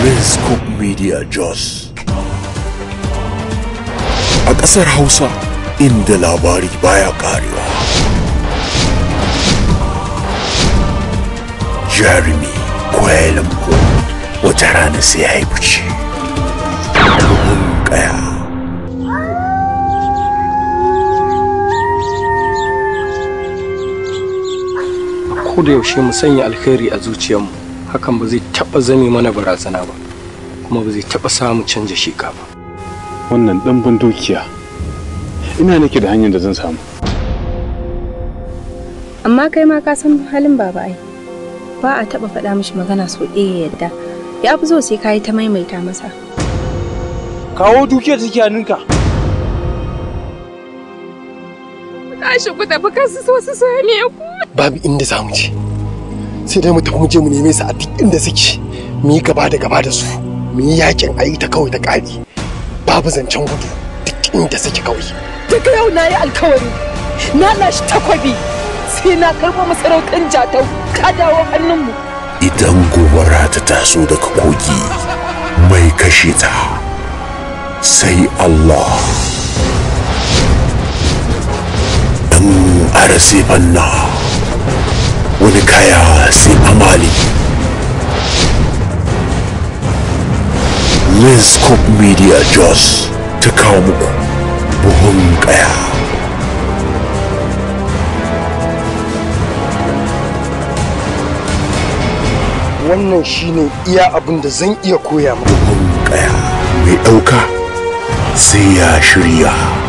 Linscope Media Jos. A ƙasar Hausa inda labari baya ƙarewa. Jarumi Kwailan wata rana sai ya yi fice. Bugun ƙaya. ko da yaushe mu sanya alkhairi a zuciyarmu hakan ba zai taba zame mana barazana ba kuma ba zai taba samu canja sheka ba wannan ɗanbin dukiya ina nake da hanyar da zan samu amma kai ma ka san halin baba ai ba a taba faɗa mishi magana so ɗaya ya yadda ya fi zo sai ka yi ta maimaita masa kawo dukiyar take hannunka tashi ku tafi kasu so su same ku babu inda za mu je sai dai mu tafi mu je mu neme su a duk inda suke mu yi gaba da gaba da su mu yi yakin a yi ta kawai ta ƙari babu zancen gudu duk inda suke kawai daga yau na yi alkawari na lashi takwabi sai na karɓo masarautar jatau ta dawo hannunmu Idan gobara ta taso daga kogi mai kashe ta sai Allah. Dan arasi banna wani kaya sai amali. Linscope Media Jos ta kawo muku buhun kaya. wannan shine iya abin da zan iya koya maka Buhun kaya mai ɗauka sai ya shirya.